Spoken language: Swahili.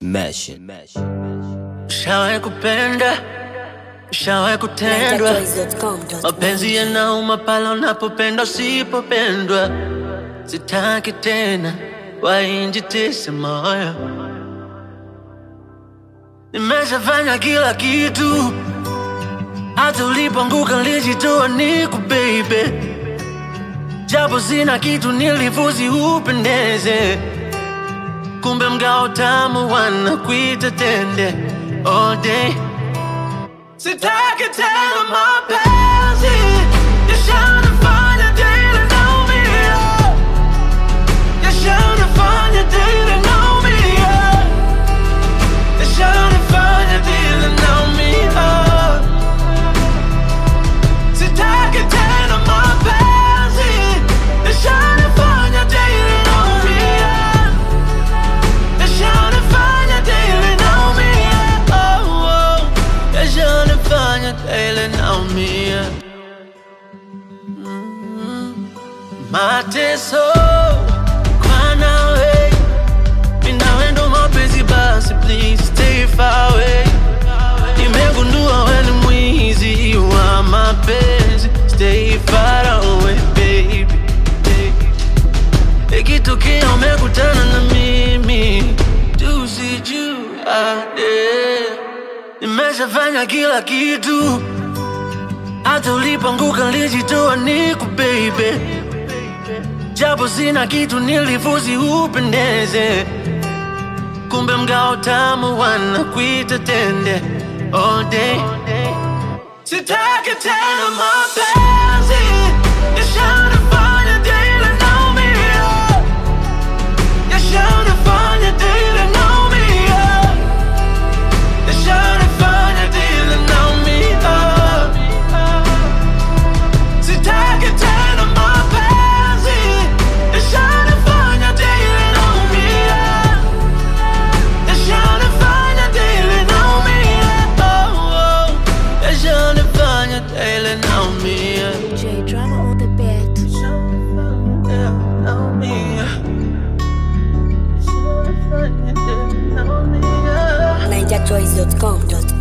Mesh. Shawahi kupenda, shawahi kutendwa, mapenzi yanauma pale unapopenda usipopendwa. Sitaki tena wainjitise moyo, nimeshafanya kila kitu, hata ulipoanguka nilijitoa niku baby, japo sina kitu nilifuzi upendeze kumbe mgao tamu wanakuita tende all day. Sitaki tena mapenzi yashanifanya daily naumia, yashanifanya daily naumia, yashanifanya daily naumia. Sitaki tena mapenzi yashanifanya daily naumia. Yashanifanya daily naumia, oh, oh. Yashanifanya daily naumia. Mm. Mateso kwa nawe, mimi nawe ndo mapenzi basi, please stay far away. Nimegundua wewe ni mwizi wa mapenzi, stay far away baby, baby. Ikitokea umekutana na mimi tusijuane. Nimeshafanya kila kitu, hata ulipoanguka nilijitoa niku baby, japo sina kitu nilifuzi upendeze, kumbe mgao tamu wanakuita tende all day. Sitaki tena mapenzi yashanifanya daily naumia, yashanifanya daily naumia, yashanifanya daily naumia. Sitaki tena mapenzi yashanifanya daily naumia, yashanifanya daily naumia, oh, oh, yashanifanya daily naumia. J drama on the beat. Naumia. NigerChoice.com.com